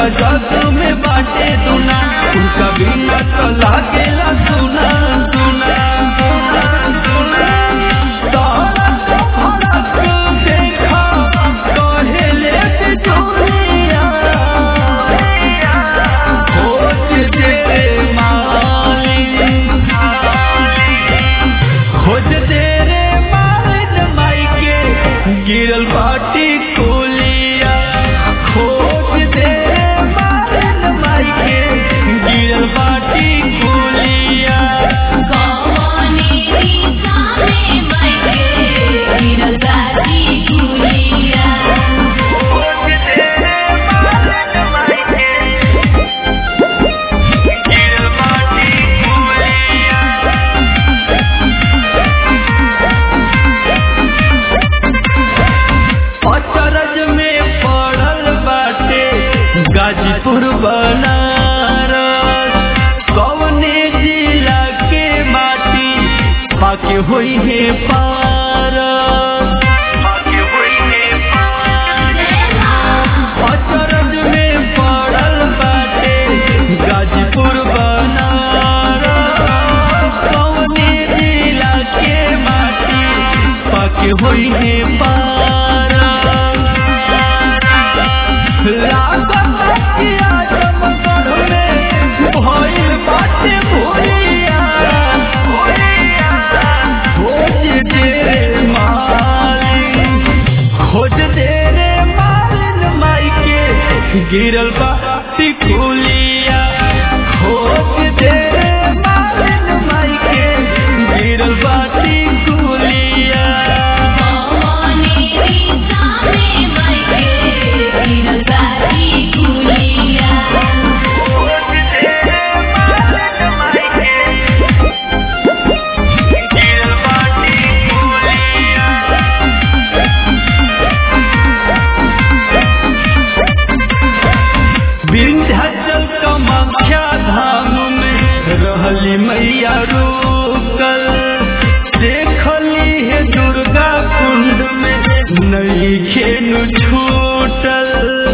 जग में बाटे दुना उनका बिना तो लागेला सुना सुना तारा तो फड़क देखा कहेले से दुनिया खोज तेरे मालिक खोज तेरे मालिक माई के गिरल बाटी कोलिया खोज तेरे मालिक माई के गिरल बाटी कोलिया कौने निशाने मायके गिरल बाटी गुलिया खोज तेरे मालिक माई के गिरल बाटी कोलिया अचरज में पड़ल बाटे गाजीपुर बनारस कवने जिला के माटी पाके होई है पारस पाके होई है अचरज में पड़ल बाटे गाजीपुर बनारस कवने जिला के माटी पाके होई है पारस लागत कि आजमगढ़ में भइल बाटे भोलिया खोज तेरे मालिक खोज तेरे मालिन माई के गिरल बाटी कुलिया खोज तेरे मालिन माई के गिरल बाटी कुलिया कौने निशाने मायके गिरल बाटी गुलिया खोज तेरे मालिन माई के गिरल बाटी कुलिया विंध्याचल कामाख्या धाम में रहली मैया रुकल देखली है दुर्गा कुंड में नहीं खेनु छूटल